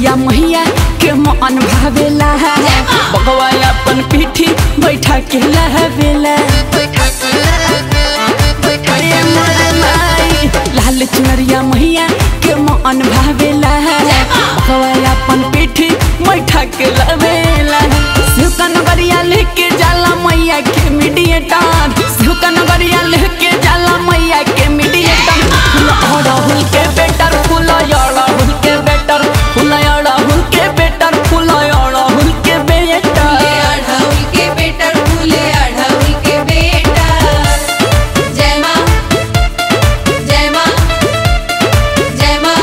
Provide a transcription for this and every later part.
चुनरिया मैया के मन भावेला बगवा अपन पीठी बैठा के लहवेला अरे मोरे माई, लाल चुनरिया मैया के मन भावेला बगवा अपन पीठी बैठा के लहवेला शिवका नगरिया लेके जाला मैया के मीडिएटर शिवका नगरिया लेके जाला मैया के मीडिएटर फूल अड़हुल के बेटर फूल अड़हुल के बेटर फूल अड़हुल के बेटर फूल अड़हुल के बेटर अढ़उल के बेटर फूले अढ़उल के बेटा जय माँ जय माँ जय माँ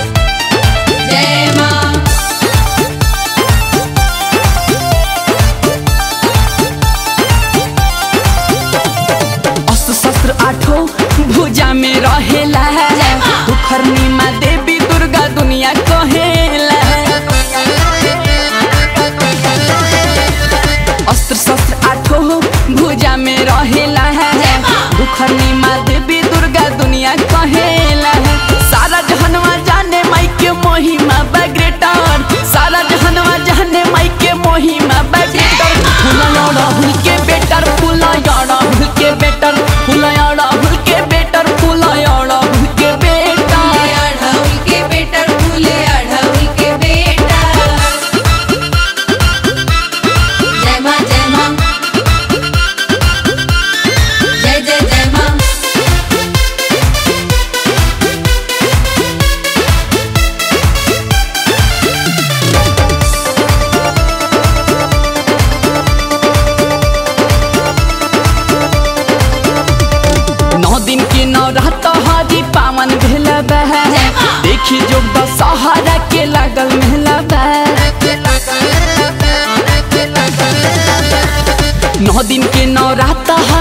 जय माँ अस्त्र शस्त्र आठो भुजा में रहेला दुखरनी माँ देवी दुर्गा दुनिया कहेला अस्त्र शस्त्र आठो भुजा में रहेला दुखरनी माँ देवी दुर्गा दुनिया कहेला सारा जहनवा जाने माई के महिमा बग्रेटर सारा जहनवा जाने माई के महिमा बग्रेटर फूल अड़हुल के बेटर फूल अड़हुल के बेटर फूल अड़हुल के बेटर फूल अड़हुल के बेटर अढ़उल के बेटर फूले अढ़उल के बेटा जय माँ जय माँ जय जय जय माँ नौ दिन के नौ रात हरी पावन भेला बा देखी जो दशहरा के लागल मेला बा नौ दिन के नौ रात हरी